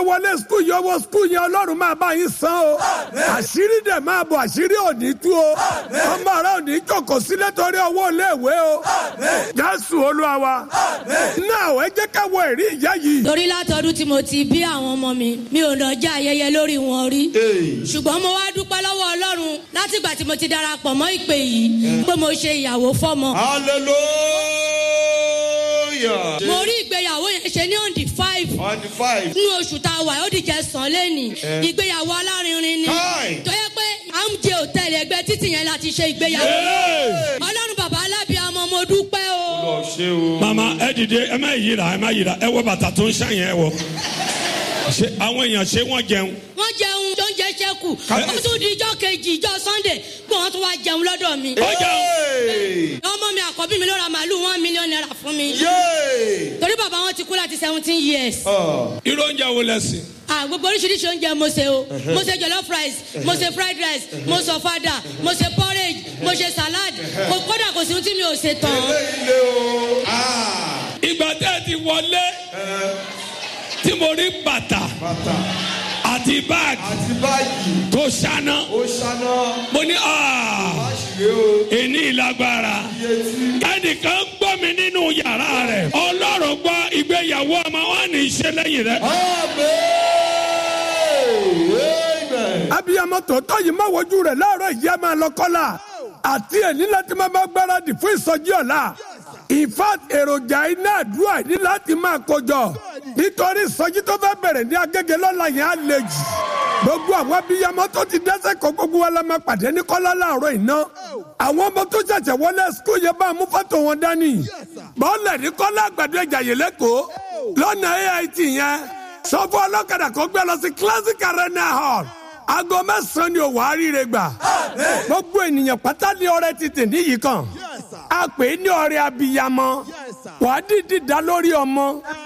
wọlé skul yọ owó skul yẹn ọlọ́run máa bá yín san o àṣírí dẹ̀ máa bọ̀ àṣírí òní tú o ọmọ rẹ òní jókòó sílẹ̀ torí owó iléèwé o jésù olúwa wa náà ẹ jẹ́ ká wọ ẹ̀rí ìyá yìí. torí látọdún tí mo ti bí àwọn ọmọ mi mi ò lọ jẹ ayẹyẹ lórí wọn rí ṣùgbọ́n mo wá dúpẹ́ lọ́wọ́ ọlọ́run látìgbà tí mo ti darapọ̀ mọ́ ìpè yìí pé mo ṣe ìyàwó fọ́mọ. hallelujah. mo rí ìgbéyàwó yẹn ṣe ní on the five on the five. nínú oṣù tá a wà ó dìjẹ́ sàn lẹ́nì ìgbéyàwó alárinrin ni Káì. tó yẹ pé amj hòtẹ́ẹ̀lì ẹgbẹ́ títì yẹn láti ṣe ìgbéyàwó ọlọ́run bàbá alábíàmọ́ mo dúpẹ́ o. lọ ṣe o. mama ẹ dìde ẹ má yíra ẹ má yíra ẹ wọ bàtà tó ń ṣàyẹn ẹ wọ ṣe àwọn èèyàn ṣé wọn jẹun wọ́n jẹun tó ń jẹ ṣẹ́kù ó tún di ijọ́ kejì ijọ́ sunday pé wọ́n tún wá jẹun lọ́dọ̀ mi. ó jẹun Hey! ọmọ mi àkọ́bí mi ló ra màálù one million naira fún mi. Yay! torí bàbá wọn ti kú láti seventeen years. Ah, irú oúnjẹ wo lẹsìn Ah, gbogbo oríṣiríṣi oúnjẹ mo ṣe o mo ṣe jollof rice mo ṣe fried rice mo ṣe fada mo ṣe porridge mo ṣe salad kò kódà kò sí ohun tí mi ò ṣe tán. ilé o. Ah, ìgbà tẹ́ ẹ ti wọlé tí mo rí bàtà bàtà àti báàgì àti báyìí tó ṣáná ó ṣáná mo ní "Ah, àṣìwé o. èní ìlágbára iye tí. ẹnìkan gbọ́ mi nínú yàrá rẹ̀ ọlọ́run gbọ́ ìgbéyàwó ọmọ wọn ní í ṣe lẹ́yìn rẹ̀. Amen. abiyamọ tòótọ́ yìí má wojú rẹ̀ láàárọ̀ ìyá máa lọ kọ́lá àti ẹ̀ní láti máa bá gbáradì fún ìsọjí ọ̀la in fact èròjà iná àdúrà ní láti máa kójọ nítorí ìsọjí tó fẹ́ bẹ̀rẹ̀ ní agége lọ́la yẹn á le jù gbogbo àwọn abiyamọ tó ti dẹ́sẹ̀ kọ́ gbogbo wa la máa pàdé ní kọ́lá láàárọ̀ iná àwọn ọmọ tó ṣẹ̀ṣẹ̀ wọlé skul yẹn bá mú fọ́tò wọn dání bọ́ọ̀lù ní kọ́lá àgbàdo ẹ̀jà yìí lẹ́kọ̀ọ́ lọ́nà AIT yẹn sọ fún ọlọ́kadà kó gbé lọ sí classic arena hall aago mẹ́sàn-án ni òwò àríire gbà gbogbo ènìyàn pátá ní ọrẹ títì níyì kan a pè é ní ọrẹ abiyamọ wàá dìdí dá lórí ọmọ